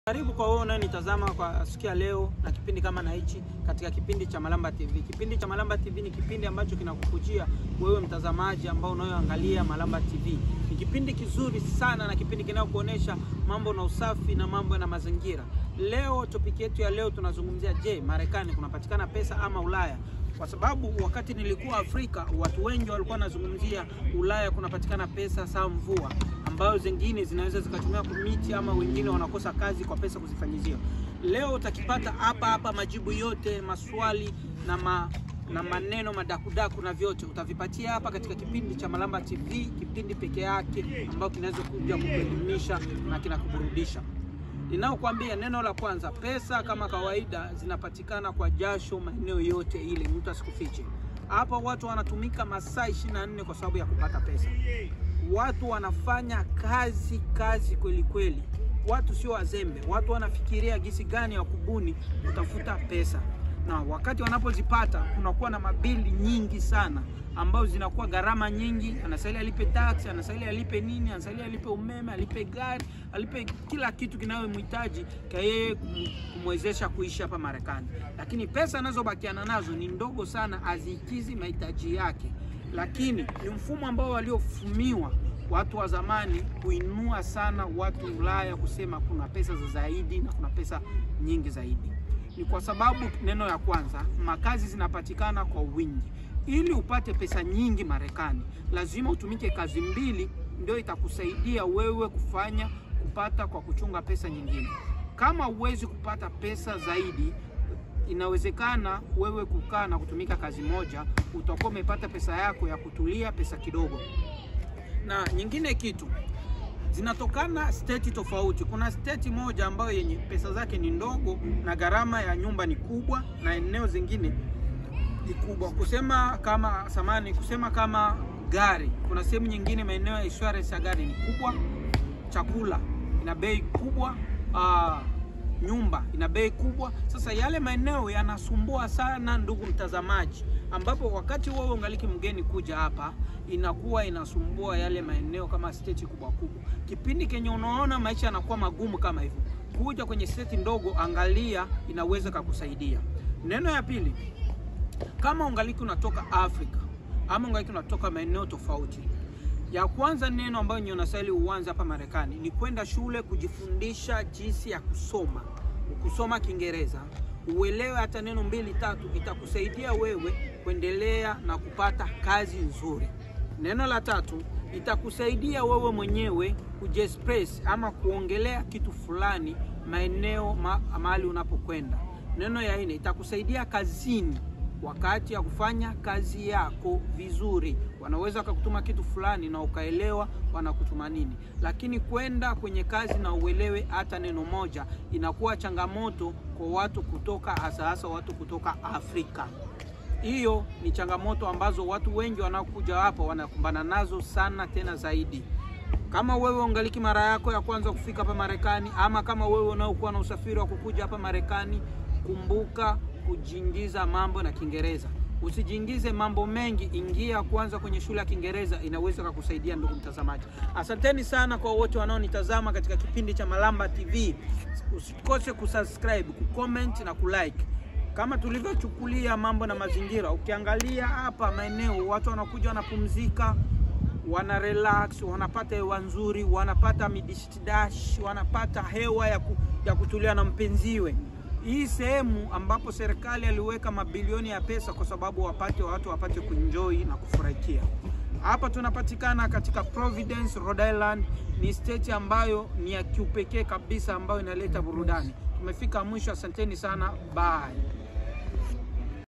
Karibu kwa wewe unayenitazama kwa siku ya leo na kipindi kama na hichi katika kipindi cha Malamba TV. Kipindi cha Malamba TV ni kipindi ambacho kinakukujia wewe mtazamaji ambao unayoangalia Malamba TV. Ni kipindi kizuri sana na kipindi kinayokuonesha mambo na usafi na mambo na mazingira. Leo topic yetu ya leo tunazungumzia, je, Marekani kunapatikana pesa ama Ulaya? Kwa sababu wakati nilikuwa Afrika watu wengi walikuwa wanazungumzia Ulaya kunapatikana pesa sawa mvua ambayo zingine zinaweza zikatumia kumiti ama wengine wanakosa kazi kwa pesa kuzifanyizia. Leo utakipata hapa hapa majibu yote maswali na ma, na maneno madakudaku na vyote utavipatia hapa katika kipindi cha Malamba TV, kipindi peke yake ambayo kinaweza kuja kuelimisha na kinakuburudisha. Ninaokuambia neno la kwanza, pesa kama kawaida zinapatikana kwa jasho maeneo yote ile, mtu asikufiche. Hapa watu wanatumika masaa 24 kwa sababu ya kupata pesa. Watu wanafanya kazi kazi kweli kweli, watu sio wazembe. Watu wanafikiria gisi gani ya kubuni kutafuta pesa, na wakati wanapozipata kunakuwa na mabili nyingi sana ambazo zinakuwa gharama nyingi. Anastahili alipe tax, anastahili alipe nini, anastahili alipe umeme, alipe gari, alipe kila kitu kinayomhitaji kwa yeye kumwezesha kuishi hapa Marekani, lakini pesa anazobakiana nazo ni ndogo sana, hazikizi mahitaji yake lakini ni mfumo ambao waliofumiwa watu wa zamani kuinua sana watu Ulaya kusema kuna pesa za zaidi na kuna pesa nyingi zaidi. Ni kwa sababu neno ya kwanza, makazi zinapatikana kwa wingi. Ili upate pesa nyingi Marekani, lazima utumike kazi mbili, ndio itakusaidia wewe kufanya kupata kwa kuchunga pesa nyingine. Kama huwezi kupata pesa zaidi inawezekana wewe kukaa na kutumika kazi moja, utakuwa umepata pesa yako ya kutulia, pesa kidogo. Na nyingine kitu zinatokana state tofauti. Kuna state moja ambayo yenye pesa zake ni ndogo na gharama ya nyumba ni kubwa, na eneo zingine ni kubwa. Kusema kama samani, kusema kama gari, kuna sehemu nyingine maeneo ya insurance ya gari ni kubwa, chakula ina bei kubwa, aa, nyumba ina bei kubwa. Sasa yale maeneo yanasumbua sana, ndugu mtazamaji, ambapo wakati wewe ungaliki mgeni kuja hapa inakuwa inasumbua yale maeneo kama state kubwa kubwa. Kipindi kenye unaona maisha yanakuwa magumu kama hivyo, kuja kwenye state ndogo, angalia, inaweza kukusaidia. Neno ya pili, kama ungaliki unatoka Afrika ama ungaliki unatoka maeneo tofauti ya kwanza neno ambayo ni unastahili uanze hapa Marekani ni kwenda shule kujifundisha jinsi ya kusoma, kusoma Kiingereza, uelewe hata neno mbili tatu, itakusaidia wewe kuendelea na kupata kazi nzuri. Neno la tatu itakusaidia wewe mwenyewe kujiexpress ama kuongelea kitu fulani maeneo ma, mahali unapokwenda. Neno ya nne itakusaidia kazini wakati ya kufanya kazi yako vizuri, wanaweza wakakutuma kitu fulani na ukaelewa wanakutuma nini, lakini kwenda kwenye kazi na uelewe hata neno moja inakuwa changamoto kwa watu kutoka hasa hasa watu kutoka Afrika. Hiyo ni changamoto ambazo watu wengi wanaokuja hapa wanakumbana nazo sana, tena zaidi. Kama wewe ungaliki mara yako ya kwanza kufika hapa Marekani, ama kama wewe unaokuwa na usafiri wa kukuja hapa Marekani, kumbuka kujiingiza mambo na Kiingereza. Usijiingize mambo mengi, ingia kwanza kwenye shule ya Kiingereza, inaweza kukusaidia ndugu mtazamaji. Asanteni sana kwa wote wanaonitazama katika kipindi cha Malamba TV. Usikose kusubscribe, kucomment na kulike. Kama tulivyochukulia mambo na mazingira, ukiangalia hapa maeneo watu wanakuja wanapumzika, wana relax, wanapata hewa nzuri, wanapata midishdash, wanapata hewa ya, ku, ya kutulia na mpenziwe hii sehemu ambapo serikali aliweka mabilioni ya pesa kwa sababu wapate watu wapate kuenjoy na kufurahikia. Hapa tunapatikana katika Providence, Rhode Island. Ni state ambayo ni ya kiupekee kabisa ambayo inaleta burudani. Tumefika mwisho, asanteni sana, bye.